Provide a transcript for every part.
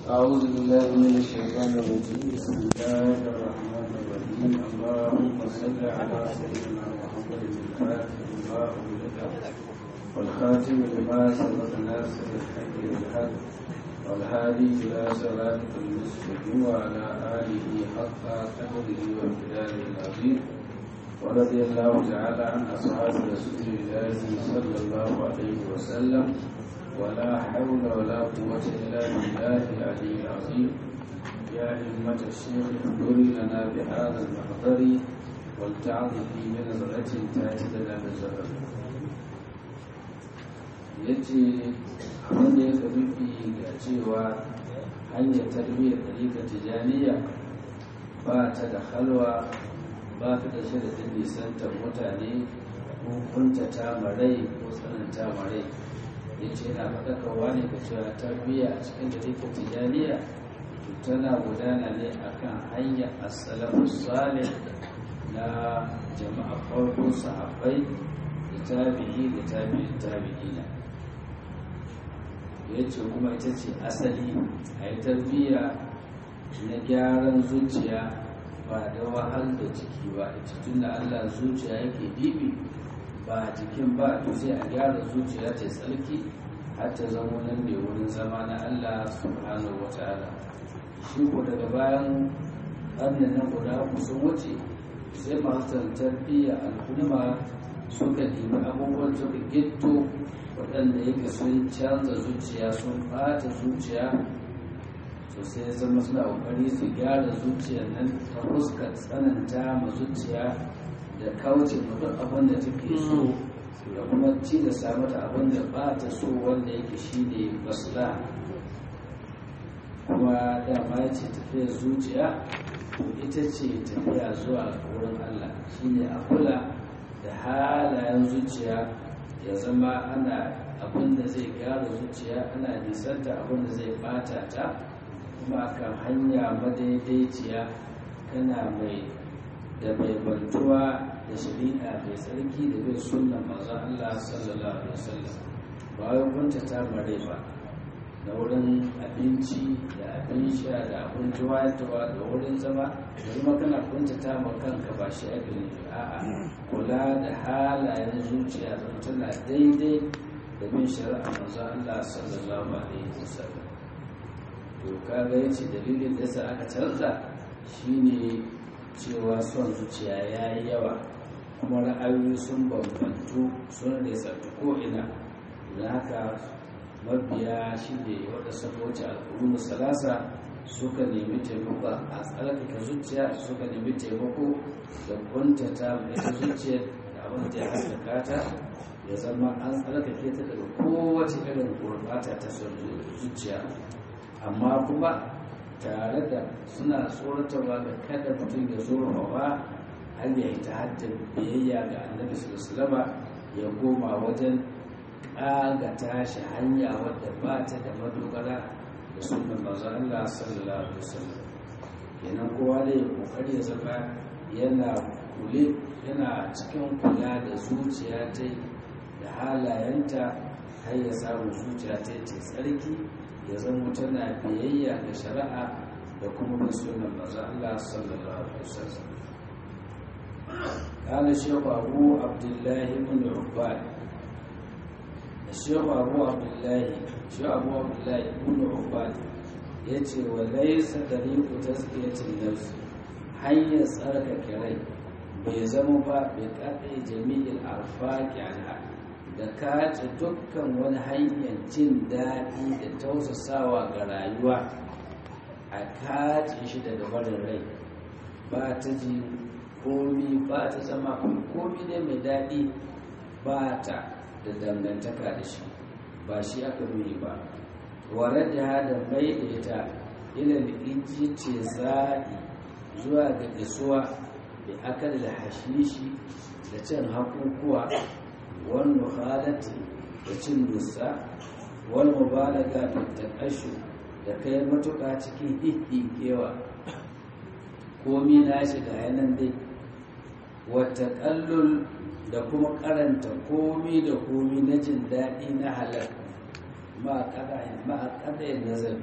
أعوذ بالله من الشيطان الرجيم بسم الله الرحمن الرحيم اللهم صل على سيدنا محمد الفاتح لما أغلق والخاتم لما سبق ناصر الحق بالحق والهادي إلى صراطك المستقيم وعلى آله حق قدره وامتداده العظيم ورضي الله تعالى عن أصحاب رسول الله صلى الله عليه وسلم ولا حول ولا قوة إلا بالله العلي العظيم يا همة الشيخ احضر لنا بهذا المحضر ولتعظ في بنظرة تأتي لنا بزهر yace abin da ya rufi ga cewa hanyar tarbiyyar ɗarika tijaniya ba ta da halwa ba ta da shirin nisantar mutane ko kuntata marai ko tsananta marai ya ce na faɗakarwa ne ga cewa tarbiyya a cikin da take tijaniya tana gudana ne akan hanyar asalafu salih na jama'a farko sahabbai da tabi'i da tabi'in tabi'ina ya ce kuma ita ce asali a yi tarbiyya na gyaran zuciya ba da wahal da jiki ba ita tun da allah zuciya yake bibi ba jikin ba to sai a gyara zuciya ta tsarki har ta zama nan ne wurin zama na Allah subhanahu wa ta'ala shi ko daga bayan ƙarnin na guda uku sun wuce sai masu tarbiyya al'umma suka nemi abubuwan suka gitto waɗanda yake sun canza zuciya sun ɓata zuciya to sai zama suna ƙoƙari su gyara zuciyar nan ta fuskar tsananta ma zuciya da kauce duk abin da take so da kuma ci da samu da abin da ba ta so wanda yake shi ne basla kuma dama ya ce tafiyar zuciya ita ce tafiya zuwa wurin Allah shi ne a kula da halayen zuciya ya zama ana abin da zai gyara zuciya ana nisanta abin da zai bata ta kuma kan hanya madaidaiciya kana mai da mai bantuwa da shari'a mai tsarki da bin sunan manzon Allah sallallahu alaihi wasallam ba wai kunta ta mare ba da wurin abinci da abin sha da abin tuwa-tuwa da wurin zama da kuma kana kunta ta ma kanka ba shi ake ne a'a kula da halayen zuciya don tana daidai da bin shari'a manzon Allah sallallahu alaihi wasallam to kaga yace dalilin da yasa aka canza shine cewa son zuciya ya yi yawa kuma ra'ayoyi sun bambantu sun resarta ko'ina da haka mabiya shi ne wadda sun wuce al'ummar salasa suka nemi taimako a tsarkake zuciya suka nemi taimako da kuntata mai zuciya da abin da ya haskaka ta ya zama an tsarkake ta daga kowace irin gurbata ta son zuciya amma kuma tare da suna tsoratarwa da kada mutum ya zurfafa har ya yi ta haddin biyayya ga annabi sallallahu ya goma wajen ƙaga tashi hanya wadda ba ta da madogara da sunan manzo Allah sallallahu alaihi wasallam kenan kowa da ya kokari ya zama yana kule yana cikin kula da zuciya ta da halayenta har ya samu zuciya ta ce tsarki ya zama tana biyayya ga shari'a da kuma bin sunan manzo Allah sallallahu alaihi wasallam قال الشيخ أبو عبد الله بن عباد الشيخ أبو عبد الله الشيخ أبو عبد الله بن عباد yace wa laysa tariqu tazkiyatin nafs hanyar tsarkake rai bai zama ba bai kaɗe jami'il arfaqi anha da kace dukkan wani hanyar jin daɗi da tausasawa ga rayuwa a kace shi daga barin rai ba ta ji komi ba ta zama komi ne mai daɗi ba ta da dangantaka da shi ba shi aka nuni ba ware da da mai da ita ilal inji ce zaɗi zuwa ga isuwa da aka da hashishi da cin hakukuwa wani halatti da cin dusa wani mubalaga da takashu da kai matuƙa cikin kewa komi na shiga yanan dai wata kallul da kuma karanta komi da komi na jin daɗi na halal ma a ƙadayin nazari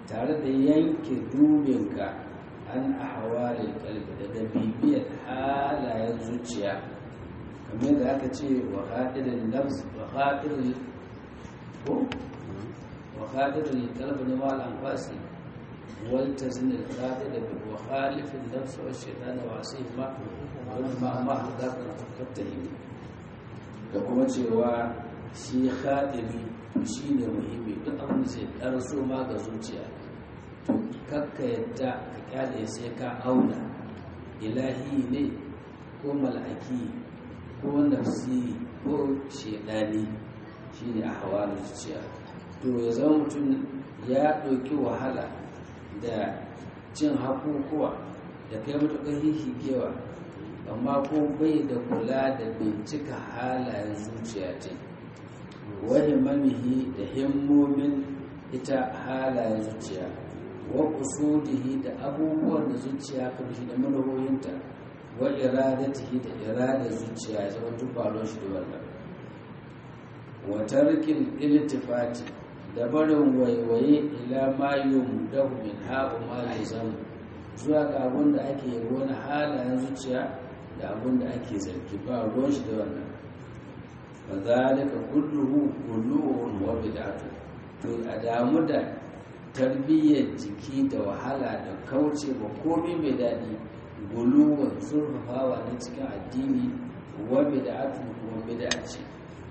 tare da yanke dubinka an ahwalil qalbi daga bibiyar halayen zuciya kamar da aka ce wa hadirin nafs wa hadirin ko wa hadirin qalbi ne mal anfasi wal tazin al hadir bi wa khalif al nafs wa shaytan wa asima wa ma ma hadaka fattahi da kuma cewa shi khadimi shi ne muhimmi duk abin da zai ɗarso ma ga zuciya to kakka yadda ka kyale sai ka auna ilahi ne ko mal'aki ko nafsi ko shedani shi ne a hawa zuciya to ya zama mutum ya ɗauki wahala da cin hakukuwa da kai matuƙar hihigewa amma ko bai da kula da bincika halayen zuciya ce wani mamihi da himmomin ita halayen zuciya wa usudihi da abubuwan da zuciya kan shi da manuhoyinta wa iradatihi da iradar zuciya ya zama duk balon shi da wannan wa tarkin iltifati da barin waiwaye ila ma yumdahu min ha'u ma yazam zuwa ga abin da ake yabo na halayen zuciya da abin da ake zargi ba ruwan shi da wannan fa zalika kulluhu kulluhun wa bid'atu to a damu da tarbiyyar jiki da wahala da kauce ba komai mai daɗi guluwan zurfafawa na cikin addini wa bid'atu kuma bid'a ce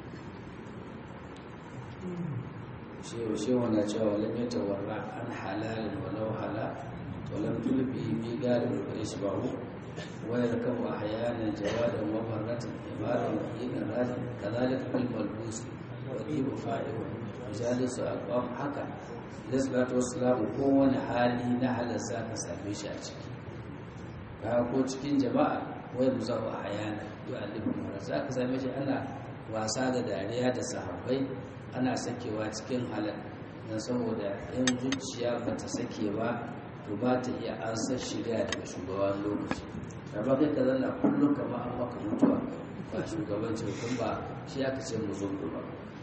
shewa shewa na cewa lam yatawarra an halalin walau hala wa lam tulbi bi galib wa yashbahu wa yarkabu ahyanan jawadan wa marratan imaran wa hinan rajin kadhalika bil malbus wa ibu fa'ilu majalisu aqwam haka da salatu wassalamu kowane hali na halarsa ka same shi a ciki ka ko cikin jama'a wai mu zaɓa a hayana yau alibin mara za ka same shi ana wasa da dariya da sahabbai ana sakewa cikin halar don saboda yan zuciya ba ta sake ba to ba ta iya ansar shirya daga shugaban lokaci ba kai ka zanna kullum kama an maka mutuwa ba shugabanci hukun ba shi aka ce mu zo ba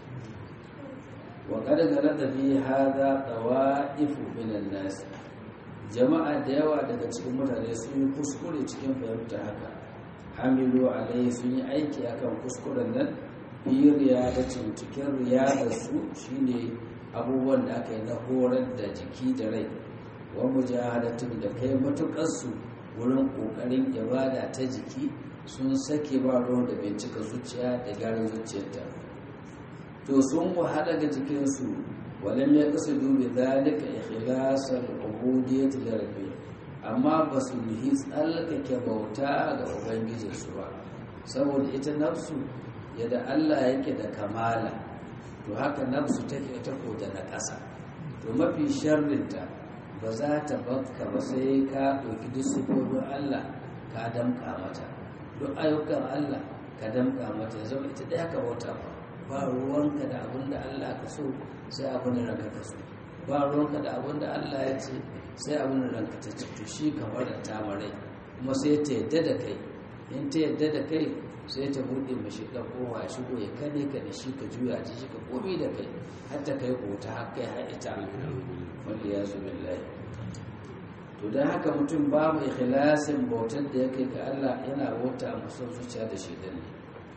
وقد غلط في هذا طوائف من الناس jama'a da yawa daga cikin mutane sun yi kuskure cikin fahimta haka hamilu alai sun yi aiki akan kuskuren nan fi riyadatin cikin riyadar su shine abubuwan da aka yi na horar da jiki da rai wa mujahadatin da kai matukar su wurin kokarin ibada ta jiki sun sake ba ruwan da bincika zuciya da gyaran zuciyarta to sun wahala ga jikinsu walam ya kasa dubi zalika ikhlasan ubudiyyati lirabbi amma ba su yi tsallakake bauta ga ubangijinsu ba saboda ita nafsu yadda Allah yake da kamala to haka nafsu take ta da na ƙasa to mafi sharrinta ba za ta bakka ba sai ka ɗauki duk sifofin Allah ka damƙa mata duk ayyukan Allah ka damƙa mata ya zama ita ɗaya ka bauta ba ba ruwanka da abin da Allah ka so sai abin da ranka ka so ba ruwanka da abin da Allah ya ce sai abin da ranka ta ce to shi ka bar ta marai kuma sai ta yadda da kai in ta yadda da kai sai ta buɗe mashi ɗan kowa ya shigo ya kane ka da shi ka juya ji shi ka komi da kai har ta kai kota har kai har ita wanda ya zo billahi to don haka mutum babu ikhlasin bautar da ya kai ga Allah yana bauta musu zuciya da shaidan ne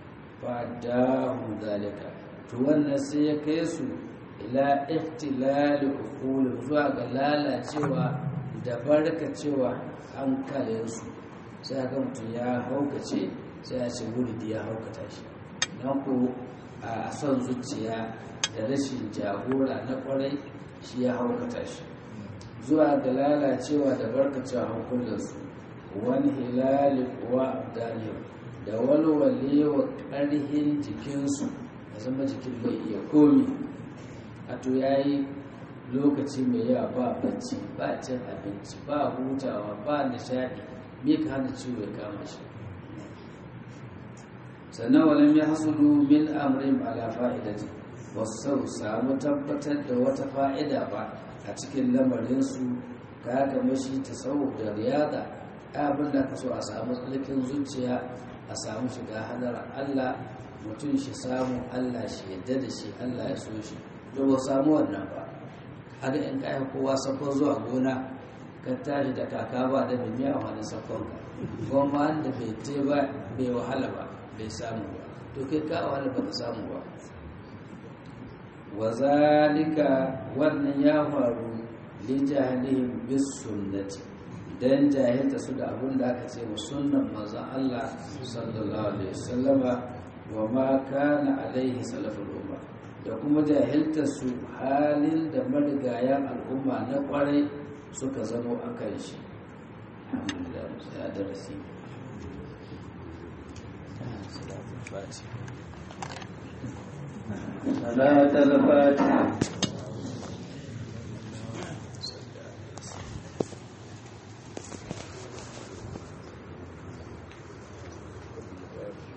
fadahum zalika to wannan sai ya kai su ila ihtilal uqul zuwa ga lalacewa da barkacewa hankalin su sai ga mutum ya haukace sai ya ce wuridi ya haukata shi nan ko a son zuciya da rashin jagora na kwarai shi ya haukata shi zuwa ga lalacewa da barkacewa hankulansu wani hilali kuwa dalil da walwale wa ƙarhin jikinsu ya zama jikin bai iya komi a to ya yi lokaci mai yawa ba bacci ba cin abinci ba hutawa ba nishaɗi me ka hana ciwo ya kama shi sannan walam ya hasulu min amrin ala fa'idati wasu samu tabbatar da wata fa'ida ba a cikin lamarinsu ka kama shi ta sau da riyada abin da ka so a samu tsarkin zuciya a samu shiga hadar Allah mutum shi samu Allah shi yadda da shi Allah ya so shi to ba samu wannan ba haka in ka kowa sakon zuwa gona ka tashi da kaka ba da bimiya a wani sakon ka goma wanda bai te ba bai wahala ba bai samu ba to kai ka wahala ba ka samu ba wa zalika wannan ya faru li jahilihim bis sunnati dan jahilta su da abin da aka ce wa sunnan manzon Allah sallallahu alaihi wasallama wa ma kana alaihi salaful umma da kuma jahilta su halin da marigayan al'umma na kwarai suka zamo a kan shi alhamdulillah ya darasi صلاة الفاتحة